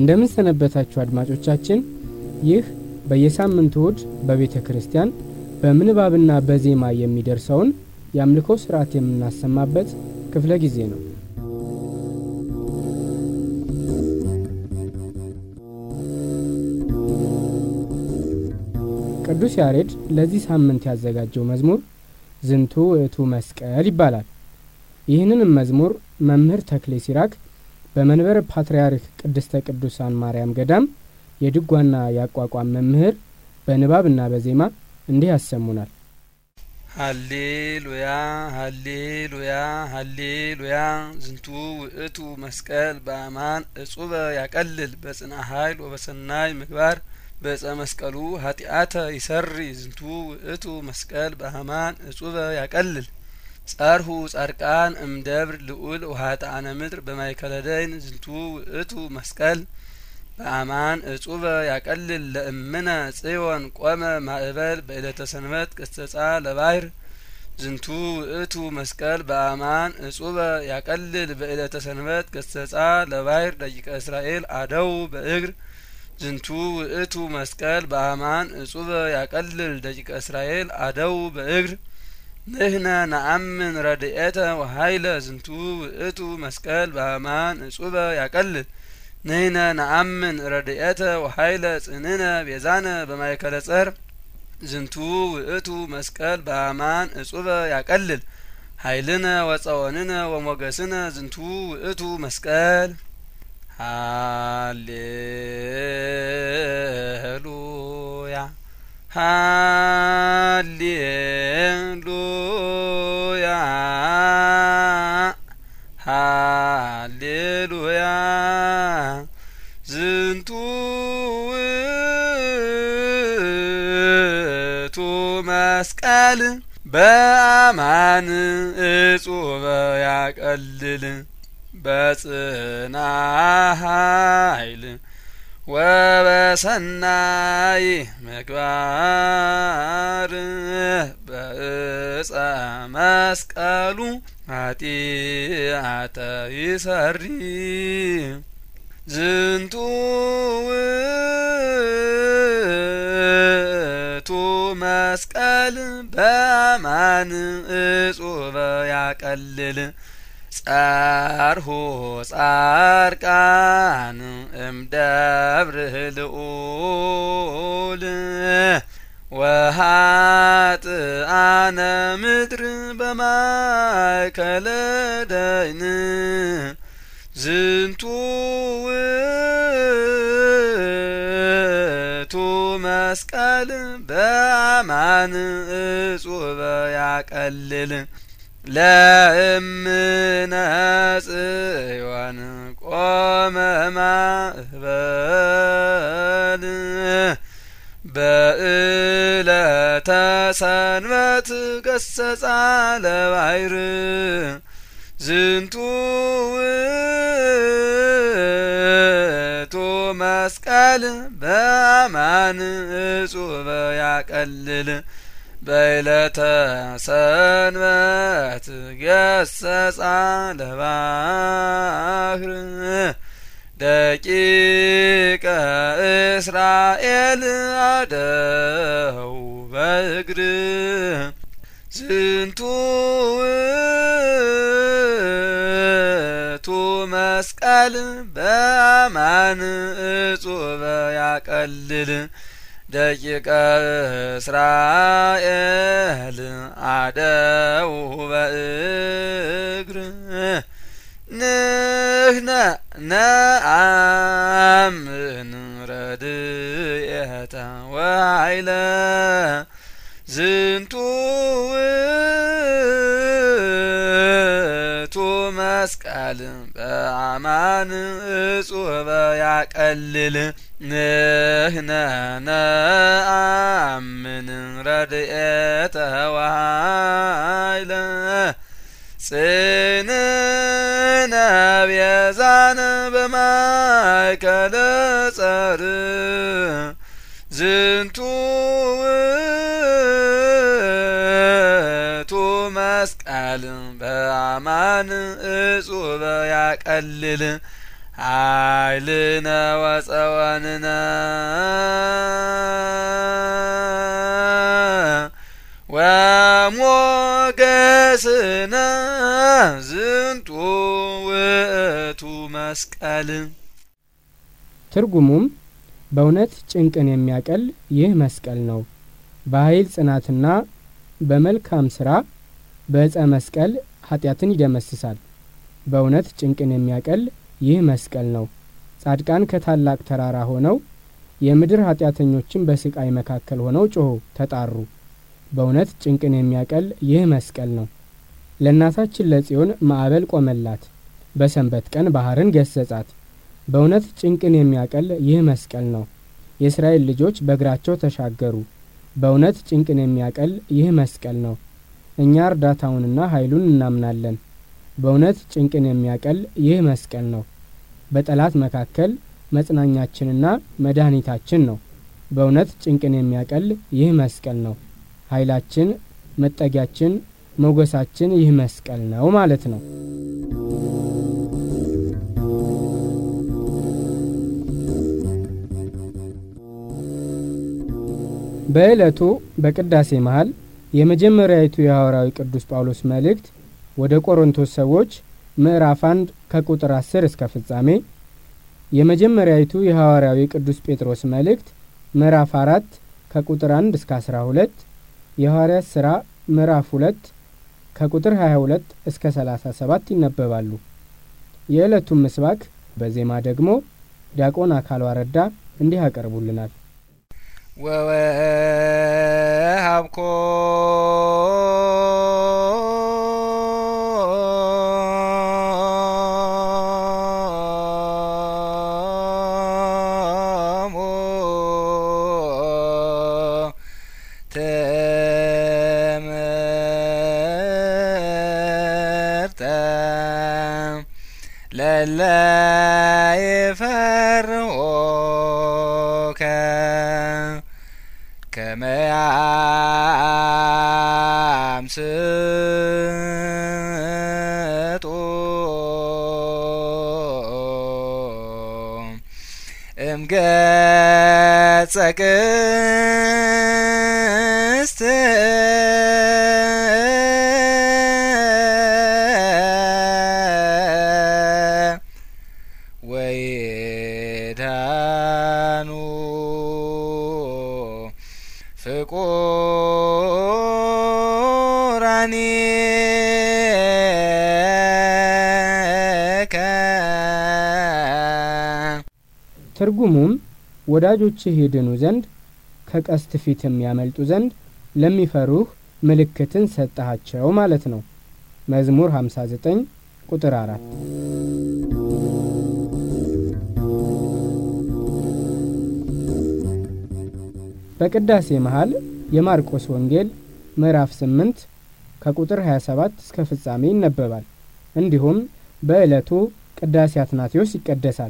እንደምን ሰነበታችሁ አድማጮቻችን። ይህ በየሳምንቱ እሁድ በቤተ ክርስቲያን በምንባብና በዜማ የሚደርሰውን የአምልኮ ስርዓት የምናሰማበት ክፍለ ጊዜ ነው። ቅዱስ ያሬድ ለዚህ ሳምንት ያዘጋጀው መዝሙር ዝንቱ ውእቱ መስቀል ይባላል። ይህንንም መዝሙር መምህር ተክሌ ሲራክ በመንበረ ፓትርያርክ ቅድስተ ቅዱሳን ማርያም ገዳም የድጓና የአቋቋም መምህር በንባብና በዜማ እንዲህ ያሰሙናል። ሀሌሉያ ሀሌሉያ ሀሌሉያ ዝንቱ ውእቱ መስቀል በአማን እጹበ ያቀልል በጽና ኃይል ወበሰናይ ምግባር በጸ መስቀሉ ኃጢአተ ይሰሪ ዝንቱ ውእቱ መስቀል በአማን እጹበ ያቀልል ጸርሁ ጻድቃን እምደብር ልዑል ውሃጣነ ምድር በማይከለ ደይን ዝንቱ ውእቱ መስቀል በአማን እጹበ ያቀልል ለእምነ ጽዮን ቆመ ማእበል በዕለተ ሰንበት ቅስተጻ ለባህር ዝንቱ ውእቱ መስቀል በአማን እጹበ ያቀልል በዕለተ ሰንበት ቅስተጻ ለባህር ደቂቀ እስራኤል አደው በእግር ዝንቱ ውእቱ መስቀል በአማን እጹበ ያቀልል ደቂቀ እስራኤል አደው በእግር ንህነ ነአምን ረድኤተ ወሀይለ ዝንቱ ውእቱ መስቀል በአማን እጹበ ያቀልል ንህነ ነአምን ረድኤተ ወሀይለ ጽንነ ቤዛነ በማይከለ ጸር ዝንቱ ውእቱ መስቀል በአማን እጹበ ያቀልል ሀይልነ ወጸወንነ ወሞገስነ ዝንቱ ውእቱ መስቀል ሃሌሉያ ሃሌሉያ ሃሌሉያ ዝንቱ ውእቱ መስቀል በአማን እጹበ ያቀልል በጽና ኃይል ወበሰናይ ምግባር በእፀ መስቀሉ ኃጢአተ ይሰሪ ዝንቱ ውእቱ መስቀል በአማን እጹበ ያቀልል ጸርሁ ጻርቃን እምደብር ልዑል ወሃጥአነ ምድር በማእከለ ደይን ዝንቱ ውእቱ መስቀል በአማን እጹበ ያቀልል ለእምነ ጽዮን ቆመ ማእበል በእለተ ሰንበት ገሰጻ ለባሕር ዝንቱ ውእቱ መስቀል በአማን እጹበ ያቀልል በይለተ ሰንበት ገሰጻ ለባህር ደቂቀ እስራኤል አደው በእግር ዝንቱ ውእቱ መስቀል በአማን እጹበ ያቀልል ደቂቀ እስራኤል አደው በእግር ንህነ ነአምን ረድኤተ ወኃይለ ዝንቱ ውእቱ መስቀል በአማን እጹበ ያቀልል ንህነ ነአምን ረድኤተ ወኃይለ ጽንዕነ ቤዛነ በማእከለ ጸር ዝንቱ ውእቱ መስቀል በአማን እጹበ ያቀልል ኃይልነ ወጸወንነ ወሞገስነ ዝንቱ ውእቱ መስቀል። ትርጉሙም በእውነት ጭንቅን የሚያቀል ይህ መስቀል ነው። በኃይል ጽናትና በመልካም ሥራ በዕፀ መስቀል ኃጢአትን ይደመስሳል። በእውነት ጭንቅን የሚያቀል ይህ መስቀል ነው። ጻድቃን ከታላቅ ተራራ ሆነው የምድር ኃጢአተኞችን በስቃይ መካከል ሆነው ጮኹ፣ ተጣሩ። በእውነት ጭንቅን የሚያቀል ይህ መስቀል ነው። ለእናታችን ለጽዮን ማዕበል ቆመላት፣ በሰንበት ቀን ባህርን ገሰጻት። በእውነት ጭንቅን የሚያቀል ይህ መስቀል ነው። የእስራኤል ልጆች በእግራቸው ተሻገሩ። በእውነት ጭንቅን የሚያቀል ይህ መስቀል ነው። እኛ እርዳታውንና ኃይሉን እናምናለን። በእውነት ጭንቅን የሚያቀል ይህ መስቀል ነው። በጠላት መካከል መጽናኛችንና መድኃኒታችን ነው። በእውነት ጭንቅን የሚያቀል ይህ መስቀል ነው። ኃይላችን፣ መጠጊያችን፣ ሞገሳችን ይህ መስቀል ነው ማለት ነው። በዕለቱ በቅዳሴ መሃል የመጀመሪያዊቱ የሐዋርያዊ ቅዱስ ጳውሎስ መልእክት ወደ ቆሮንቶስ ሰዎች ምዕራፍ አንድ ከቁጥር አስር እስከ ፍጻሜ፣ የመጀመሪያዊቱ የሐዋርያዊ ቅዱስ ጴጥሮስ መልእክት ምዕራፍ አራት ከቁጥር አንድ እስከ አስራ ሁለት የሐዋርያት ሥራ ምዕራፍ ሁለት ከቁጥር ሀያ ሁለት እስከ ሰላሳ ሰባት ይነበባሉ። የዕለቱን ምስባክ በዜማ ደግሞ ዲያቆን አካል ዋረዳ እንዲህ ያቀርቡልናል። ወወሀብኮ ትምህርተ ለለ ይፈርሆከ ከመያምስጡ እምገጸ ቅስት ወይዳኑ ፍቁራኒ ትርጉሙም ወዳጆችህ ይድኑ ዘንድ ከቀስት ፊትም ያመልጡ ዘንድ ለሚፈሩህ ምልክትን ሰጠሃቸው ማለት ነው። መዝሙር 59 ቁጥር 4 በቅዳሴ መሃል የማርቆስ ወንጌል ምዕራፍ 8 ከቁጥር 27 እስከ ፍጻሜ ይነበባል። እንዲሁም በዕለቱ ቅዳሴ አትናቴዎስ ይቀደሳል።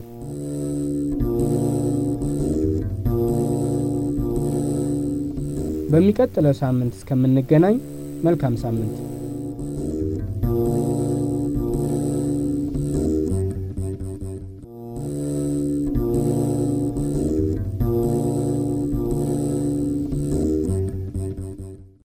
በሚቀጥለው ሳምንት እስከምንገናኝ መልካም ሳምንት